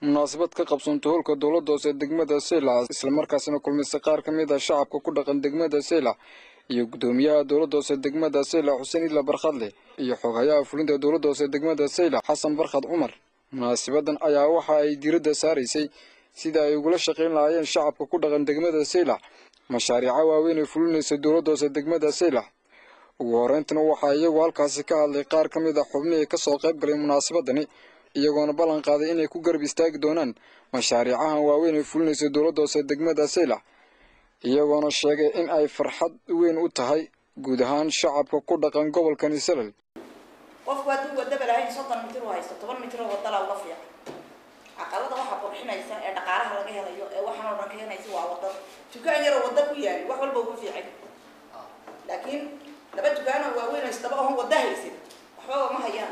munaasabad ka qabsoontay howlka dowladda hoose degmada seyla islamarkaasina kulmisay qaar ka mid ah shacabka ku dhaqan degmada seyla iyo guddoomiyaha dowladda hoose degmada seyla xuseen ila barkhadle iyo xoghayaha fulinta dowladda hoose degmada seyla xasan barkhad cumar munaasabadan ayaa waxa ay diiradda saaraysay sida ay ugula shaqayn lahaayeen shacabka ku dhaqan degmada seyla mashaariica waaweyn ay fulinaysa dowladda hoose degmada seyla ugu horeyntana waxaa iyagu halkaasi ka hadlay qaar ka mid ah xubnihii kasoo qayb galay munaasabadani iyagoona ballan qaaday inay ku garab istaagi doonaan mashaariicahan waaweyn ay fulinaysa dowladda hoose degmada seyla iyagoona sheegay in ay farxad weyn u tahay guud ahaan shacabka ku dhaqan gobolkani salal qofku hadduu wadaba lahayn soddon mitir u haysto toban mitir oo wadala uga fiican caqalada waxaa qurxinaysa ee dhaqaalaha laga helayo ee waxaan oo dhan ka helaysa waa wadada dukaan yaroo wada ku yaali wax walba ugu fiican laakiin laba dukaanoo waaweyn oo isdaba oon wada haysin waxbaba ma hayaan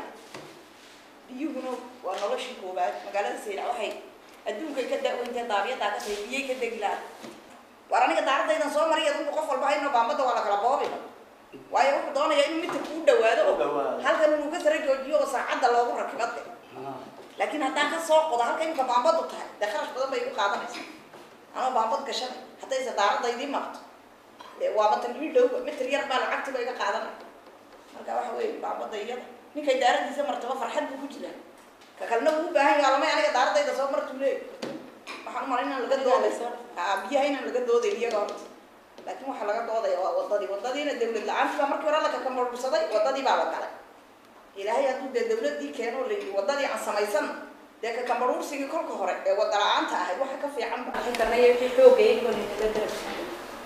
biyuhuna waa noloshii koowaad magaalada saylac waxay adduunkay ka da-weyntae daabiyadaa ka tahay biyay ka degi lahaa waar aniga daaradaydan soo mariya adunku qof walba hayno baambada waa la kala boobina waayo wuxuu doonayaa inuu mitirku u dhawaado oo halkan inuu ka sara joojiyo oo saacadda loogu rakibade laakiin haddaan ka soo qodo halka imika baambadu tahay dee kharash badan bay igu qaadanaysaa anoo baambad gashanay haddayse daaradaydii maqto waaba tan ii dhowba mitir yar baa lacagtiba iga qaadanay marka waxa weeye baambada iyada ninkay daaradiisa martaba farxad buu ku jiraa ka kalena uu u baahan yaha lamay aniga daaradayda soo martuu leey waxaan umala inaan laga doodayso biyaha inaan laga doodayn iyaga horta laakiin waxaa laga doodaya waa wadadii wadadiina dawlad la-aantii baa markii hore la kakamarursaday wadadii baa la galay ilaahay hadduu dee dawladii keeno la yidhi wadadii aan samaysan dee kakamaruursigii kolka hore ee wada la-aanta ahayd waxa ka fiican karnay wixii xoogayay kolinaga darabsan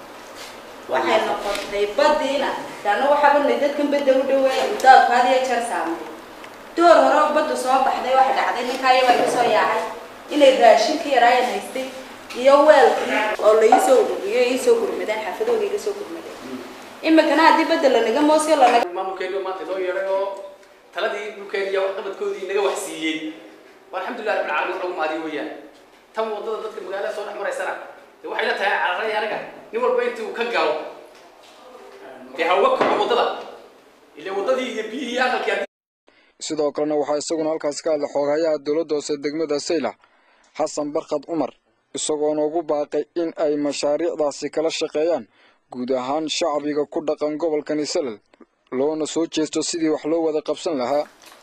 waxay noqotay badiina daana waxaaba nay dadkan badda u dhaweeya daadku had iyo jeer saamay door hore oo baddu soo baxday waxa dhacday ninkaa iyagaa iga soo yaacay inay raashinkii yaraayan haystay iyo weelkii oo la iisoo ururiyo iisoo gurmadeen xaafadooda iga soo gurmadeen imikana haddii badda lanaga moosiyo lanaga maamulkeenu maanta loo yeedhay oo taladii dhulkeeni iyo waxqabadkoodii naga wax siiyey waa alxamdulilah rabbil caalamiin lagu mahadiyo weeyaan tan wadada dadka magaalada soo dhex maraysana dee waxay la tahay cararay anaga nin walba intii uu ka galo dee ha uga kaco wadada ile wadadii iyo biyihii iyo aqalkii sidoo kalena waxaa isaguna halkaasi ka hadlay xooghayaha dowladda hoose degmada seyla xasan barkhad cumar isagoona ugu baaqay in ay mashaariicdaasi kala shaqeeyaan guud ahaan shacbiga ku dhaqan gobolkani salal loona soo jeesto sidii wax loo wada qabsan lahaa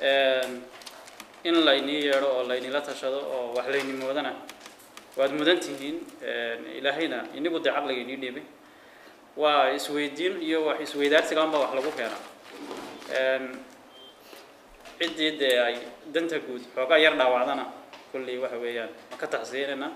in laynii yeedho oo laynila tashado oo wax layni moodana waad mudan tihiin ilaahayna inigu dee caqliga inii dhiibay waa isweydiin iyo wax isweydaarsigaan baa wax lagu keenaa ciddii dee ay danta guud xoogaa yar dhaawacdana kulley waxa weeyaan waan ka taxsiyeynaynaa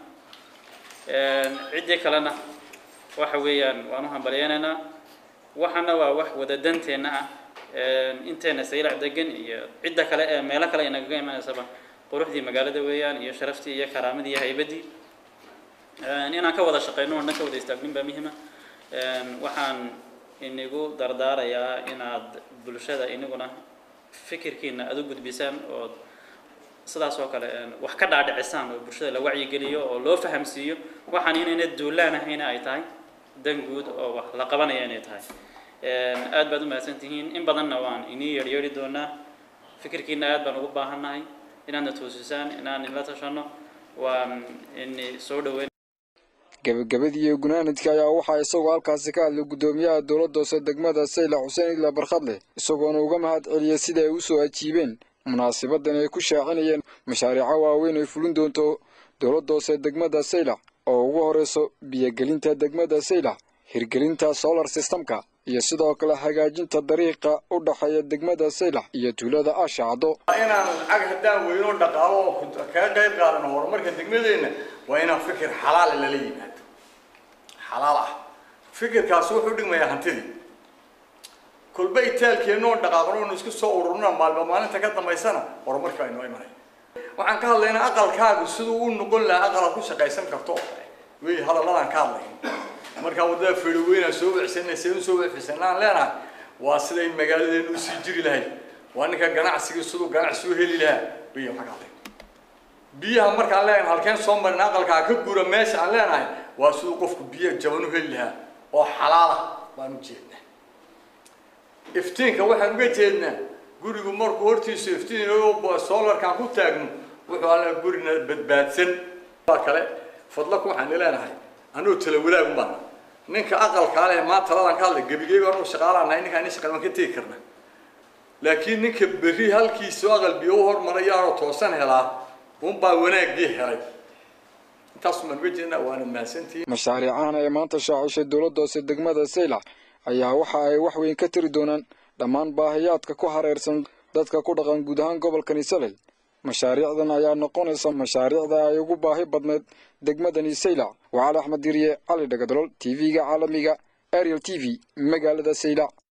ciddii kalena waxa weeyaan waan u hambalyeynaynaa waxana waa wax wada danteenna ah inteena saylac degan iyo cidda kale ee meelo kale ay nagaga imanaysaba quruxdii magaalada weeyaan iyo sharaftii iyo karaamadii iyo haybadii inaan ka wada shaqeyno oo dhan ka wada istaagnin baa muhima waxaan inigu dardaarayaa inaad bulshada iniguna fikirkiina aad u gudbisaan oo sidaas oo kale wax ka dhaadhicisaan oo bulshada la wacyigeliyo oo loo fahamsiiyo waxaan inayna duulaan ahayna ay tahay dan guud oo wax la qabanaya inay tahay aad baad u mahadsan tihiin in badanna waan inii yeedhyeedhi doonaa fikirkiina aad baan ugu baahannahay inaadna toosisaan inaan inla tashano waan ini soo dhaweyn gebagabadii iyo gunaanadkii ayaa waxaa isagoo halkaasi ka hadlay guddoomiyaha dowladda hoose degmada sayla xuseen ila barkhadle isagoona uga mahad celiyey sida ay usoo ajiibeen munaasabadan ay ku shaacinayeen mashaariico waaweyn ay fulin doonto dowladda hoose degmada sayla oo ugu horeyso biyogelinta degmada sayla hirgelinta solar systemka iyo sidoo kale hagaajinta dariiqa u dhexeeya degmada saylax iyo tuulada ashacdo inaan lacag haddaan weyno dhaqaalo oo kaga qayb qaadano horumarka degmadeenna waa inaan fikir xalaal lala yimaado xalaal ah fikirkaasi wuxuu dhigmayaa hantidii kolba itaalkeennoo dhaqaaqno inu isku soo ururna maalba maalinta ka dambaysana horumarka aynoo imanay waxaan ka hadlaynaa aqalkaagu siduu u noqon lahaa aqalaad ku shaqaysan karto oo kale wey hadaladaan ka hadlayn markaa waddada feedhoweynaan soo wecsanay see u soo wecfisana aan leenahay waa siday magaaladeenu usii jiri lahayd waa ninka ganacsigii siduu ganacsi u heli lahaa wey waxaan ka hadlay biyaha markaan leenahay halkeen soo marin aqalkaa ka gura meesha aan leenahay waa siduu qofku biyo jaban u heli lahaa oo xalaala baan u jeednaa iftiinka waxaan uga jeednaa gurigu markuu hortiisa iftiin solarkaan ku taagno wuxuu alla gurina badbaadsan waa kale fadlaku waxaan leenahay anuu tala walaagun baana ninka aqalkaa leh maa taladan ka hadlay gebigeyga anuu shaqaalaan nahay ninkaan nin shaqal waan ka tegi karna laakiin ninka berri halkiisu aqal biyo u hormarayaanoo toosan helaa unbaa wanaaggii helay intaas maan uga jeednaa waana mahadsantihiin mashaariicahan ee maanta shaacishay dowladda hoose degmada saylac ayaa waxa ay wax weyn ka tiri doonaan dhammaan baahiyaadka ku hareersan dadka ku dhaqan guud ahaan gobolkani salel mashaariicdan ayaa noqonaysa mashaariicda ay ugu baahi badneed degmadani saylac waa cali axmed diriye cali dhagadolol t v-ga caalamiga ariel t v magaalada saylac